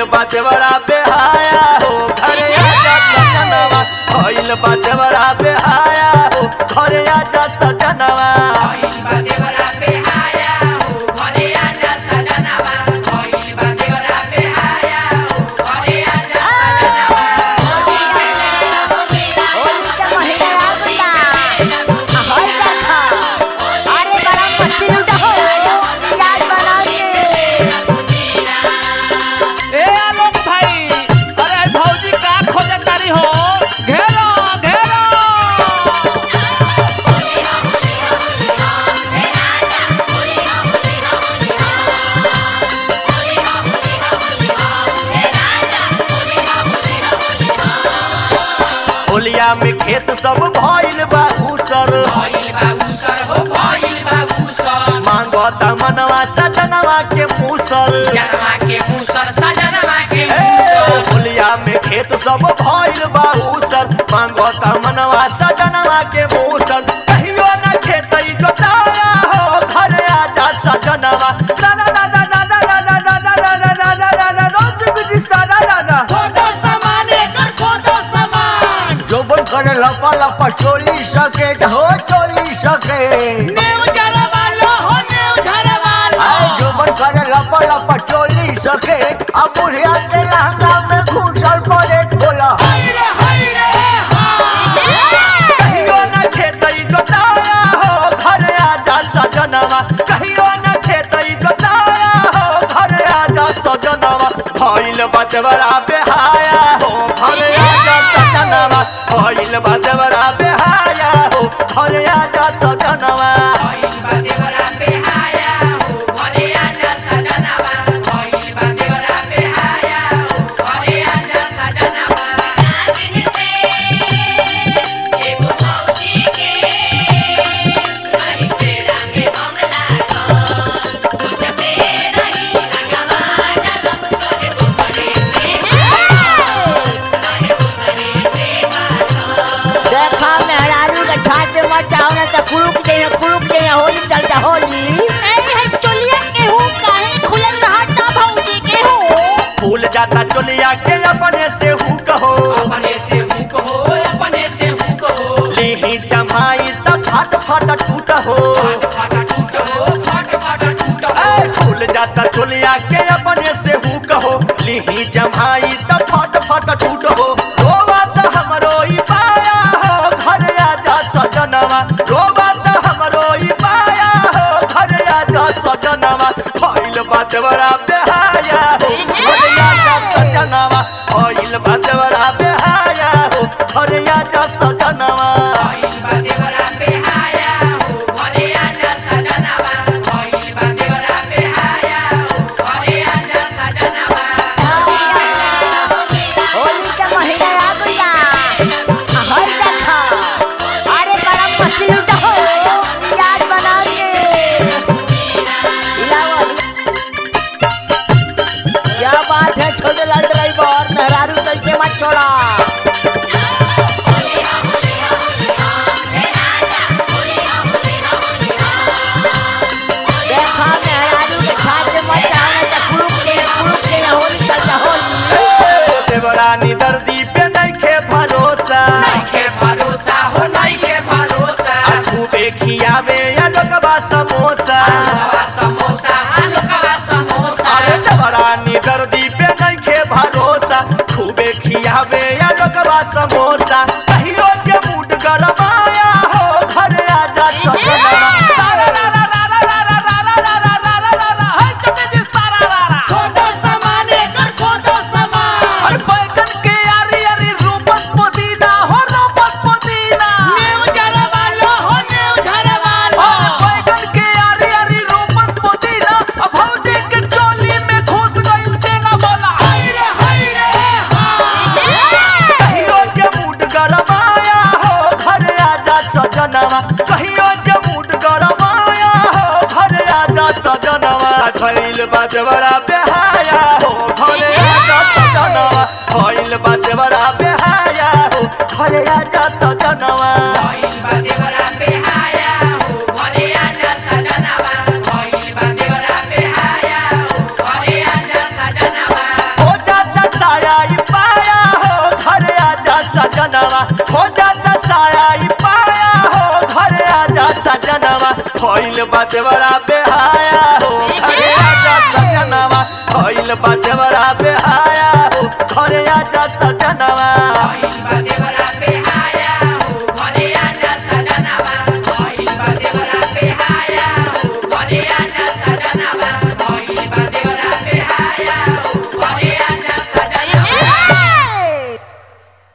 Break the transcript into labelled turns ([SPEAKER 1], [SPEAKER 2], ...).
[SPEAKER 1] भइल बा देवरा बेहाया हो घरे आजा सजनवा भइल बा देवरा बेहाया हो घरे आजा सजनवा
[SPEAKER 2] भइल बा देवरा बेहाया हो घरे आजा सजनवा भइल बा देवरा बेहाया हो घरे आजा सजनवा
[SPEAKER 3] होली के महीना आ गइला आ होई देखा अरे बड़ा मस्ती लूटा हो याद बना के
[SPEAKER 4] ए आलोक भाई अरे भौजी का खोजे तारी हो घेरो घेरो
[SPEAKER 1] होलिया में खेत सब भइल बा उसर
[SPEAKER 2] भइल बा उसर हो भइल बा उसर
[SPEAKER 1] मांगता मनवा सजनवा के मूसर
[SPEAKER 2] जनवा के मूसर सजनवा के
[SPEAKER 1] ए,
[SPEAKER 2] मूसर
[SPEAKER 1] होलिया में खेत सब भइल बा उसर मांगता मनवा सजनवा के मूसर कहियो न खेत जोताया हो घरे आजा सजनवा सना ना ना ना ना ना ना ना ना ना ना ना ना ना ना रोज कुछ सना ना ना जोबन करे लपा लपा चोली सके हो चोली सके आए जोबन करे लपा लपा चोली सके अब बुढ़िया के लहंगा में घुसल पड़े खोला कहियो न खेतई जोताया हो घरे आजा सजनवा कहियो न खेतई जोताया हो घरे आजा सजनवा भइल बदवरा बेहाया हो घरे आजा सजनवा भइल बदवरा बेहाया हो घरे आजा सजनवा
[SPEAKER 2] भइल बा देवरा बेहाया हो घरे आजा सजनवा भइल बा देवरा बेहाया हो घरे आजा सजनवा एगो मौजी के नहीं तेरा में हम लागो तुझ पे रही रंगवा जब तोरे बुकरे से
[SPEAKER 3] देखा मेहरारू के छाट में मत जाओ ना तो कुरुक जाइए कुरुक जाइए होली चलता होली
[SPEAKER 1] फूल जाता चोलिया के अपने से हु कहो
[SPEAKER 2] अपने से हुक हो अपने से हुक हो
[SPEAKER 1] लेही जमाई त फट फट टूट हो
[SPEAKER 2] फट फट टूट हो फट फट टूट हो
[SPEAKER 1] ए, फूल जाता चोलिया के अपने से हु कहो लेही जमाई त फट फट टूट हो रोवा त हमरो ई पाया हो घर आजा सजनवा रोवा त हमरो ई पाया हो घर आजा सजनवा भइल बात बड़ा बेहाया हो घर आजा सजनवा भइल बात बड़ा बेहाया हो घर आजा सजनवा
[SPEAKER 2] भइल बा देवरा बेहाया हो घरे आजा सजनवा भइल बा देवरा बेहाया हो घरे आजा सजनवा
[SPEAKER 3] होली के महीना आ गइला आ होई देखा अरे बड़ा मस्ती लूटा हो याद बना के लाओ क्या बात है छोटे लाल ड्राइवर मेहरारू कैसे मत छोड़ा देखा मेहरारू के छाट में मत जाओ ना तो कुरुक जाइए कुरुक जाइए होली चलता होली
[SPEAKER 1] देवरानी दर्दी पे नइखे भरोसा
[SPEAKER 2] नइखे भरोसा हो नइखे भरोसा
[SPEAKER 1] खूबे खियावे या लोगबा समोसा
[SPEAKER 2] आलूकवा समोसा आलूकवा समोसा
[SPEAKER 1] अरे देवरानी दर्दी पे नइखे भरोसा खूबे खियावे या लोगबा समोसा कहियो जे मूड गरमाया हो घर आजा सजनवा सारा रा रा रा रा रा रा रा रा रा रा रा रा रा रा हाय चटे जी सारा रा रा
[SPEAKER 4] अरे बैगन के यारी यारी रूपस पुदीना हो रूपस पुदीना अरे बैगन के यारी यारी रूपस पुदीना अब भौजी के चोली में घुस गइल तेना बोला
[SPEAKER 1] कहियो जे मूड गरमाया हो घर आजा सजनवा कहियो जे मूड गरमाया हो घर आजा सजनवा खइल बाजवरा बेहाया हो घर आजा सजनवा खइल बाजवरा बेहाया हो घर आजा सजनवा
[SPEAKER 2] भइल बा देवरा बेहाया हो घरे आजा सजनवा भइल बा देवरा बेहाया हो घरे आजा सजनवा
[SPEAKER 1] हो जा देवरा बेहाया हो घरे आजा सजनवा भइल बा देवरा बेहाया